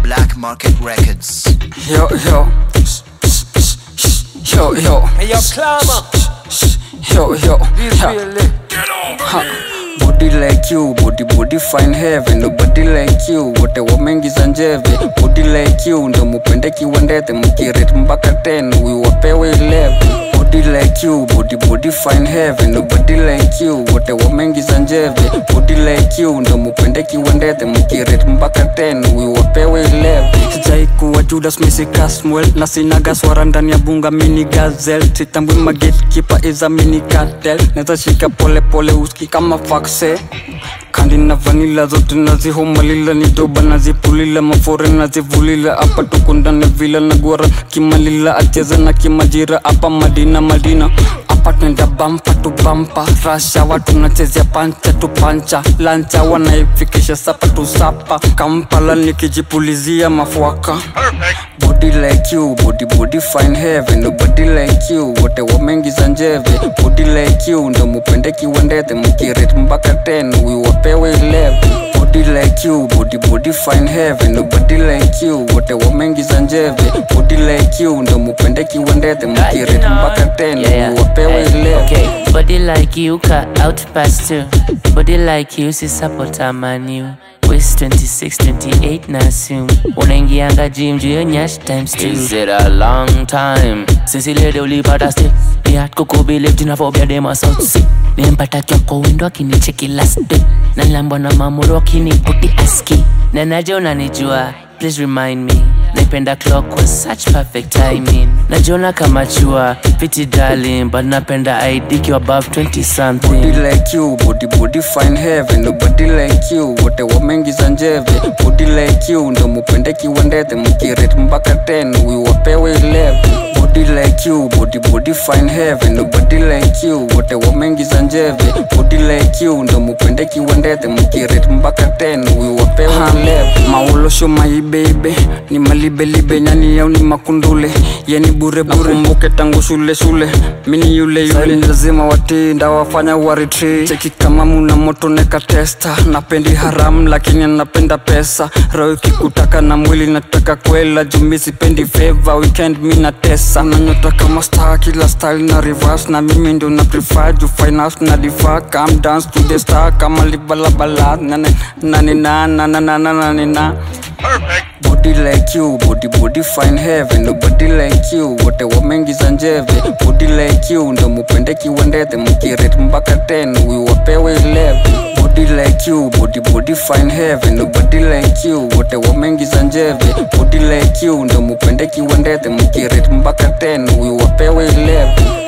Black Market Records. Yo, yo. Yo, yo. Hey, yo, climber. Yo, yo. This Ha. really. Ha. Body like you, body body fine heaven Nobody like you, wote wameingiza njeve Body like you, ndo mupende kiwandete Mukirate mpaka 10, huyu wapewe 11 Body like you, body body fine heaven Nobody like you, wote wameingiza njeve Body like you, ndo mupende kiwandete Mukirate mpaka 10, huyu wapewe 11 Sijai kuwa Judas Misi Caswell Na sinaga swara ndani ya bunga mini gazel Sitambui magetkeeper is a mini cartel Neza shika pole pole uski kama fakse kandi na vanila zote nazihomalila ni doba nazipulila mafore nazivulila apa tukundane vila na gwara kimalila acheza na kimajira apa madina madina apa twenda bampa tu bampa rasha watu nachezea pancha tu pancha lancha wanaifikisha sapa tu sapa kampala nikijipulizia mafuaka body like you body body fine heaven nobody like you wote wameingiza njeve body like you ndo mupende kiwandete mukirate mpaka 10 huyu wapewe 11 body like you body body fine heaven nobody like you wote wameingiza njeve body like you ndo mupende kiwandete mukirate mpaka 10 huyu wapewe 11 Okay, body like you cut out past two. Body like you si support manu. Waist 26, 28 na assume. Unaingianga gym juu ya nyash times two. Is it a long time since ile leo ulipata step? Ni hard kukubelieve tunavobia dema South Sea. Nimpata kyo kwa window akinicheki last day. Na nilambwa na mamuro akiniputi aski. Na najua unanijua, please remind me. Naipenda clock was such perfect timing. Najiona kama chua, pretty darling, but napenda ID kiwa above 20 something. body like you body body fine heaven nobody like you wote wameingiza njeve body like you ndo mupende kiwandete mukirate mpaka 10 huyu wapewe 11 body like you body body fine heaven nobody like you wote wameingiza njeve body like you ndo mupende kiwandete mukirate mpaka 10 huyu wapewe 11 maolosho maibeibe ni malibelibe nyani yau ni makundule yeni bure bure mbuke tangu shule shule mini yule yule ni lazima watii ndawafanya waritri cheki kama muna moto neka testa napendi haram lakini napenda pesa roho ikikutaka na mwili nataka kwela jumi sipendi feva weekend mi na tesa unanyota kama star kila style na reverse na mimi ndio na prefer juu finance na difa come dance to the star kama libalabala nane nane na na na na na na na body like you body body fine heaven nobody like you wote wameingiza njeve body like you ndo mupende kiwandete mukirate mpaka 10 huyu wapewe 11 body like you body body fine heaven nobody like you wote wameingiza njeve body like you ndo mupende kiwandete mukirate mpaka 10 huyu wapewe 11